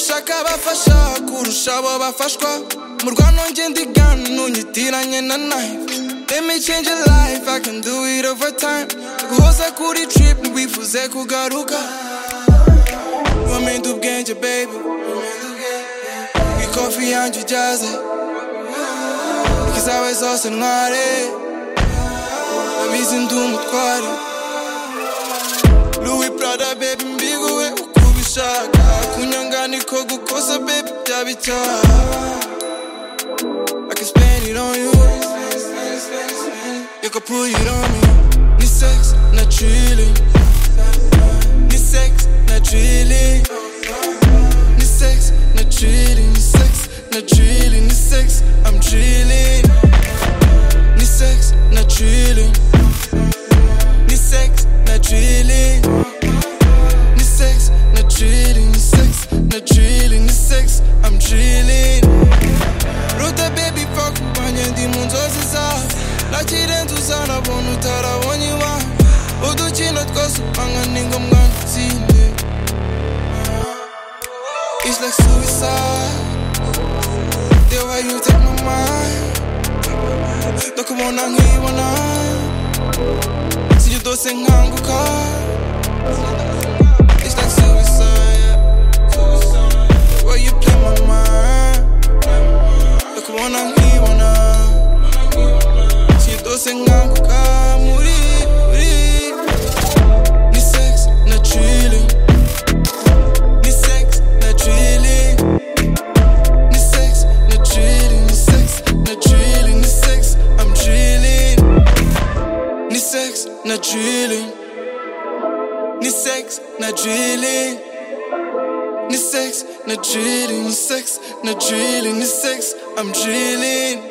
irabafasha kurusha abo bafashwa mu rwano ngenda iganu nyitiranye na nayo Let me change your life, I can do it over time guhoza kuri trip wifuze kugaruka wamenye ubwenge baby ikofi yanjye ujyaze ikizawe zose ntware abizi ndi umutware Louis Prada baby mbiguwe uko ubishaka kunyanga niko gukosa baby byaba icyaha I can spend it on you You can put it on me Ni sex na chilling Ni sex na chilling Ni sex na chilling Ni sex na chilling Ni sex I'm chilling Ni sex na chilling Ni sex na chilling Ni sex na chilling Ni sex na chilling Ni sex I'm chilling Ruta baby fuck mbanye ndi mu nzozi zawe nakirenze uzanabona utarabonye iwawe udukino twose upanga ni ngombwa dutsinde It's like suicide The way you take my mind Ndakubona nkibona Sinjye udose nkanguka It's like suicide The way you play my mind Ndakubona nkibona sindose nkanguka muri muri ni sex na chili ni sex na chili ni sex na chili ni sex na chili ni sex i'm chilling ni sex na chili ni sex na chili ni sex na chili ni sex na chili ni sex i'm chilling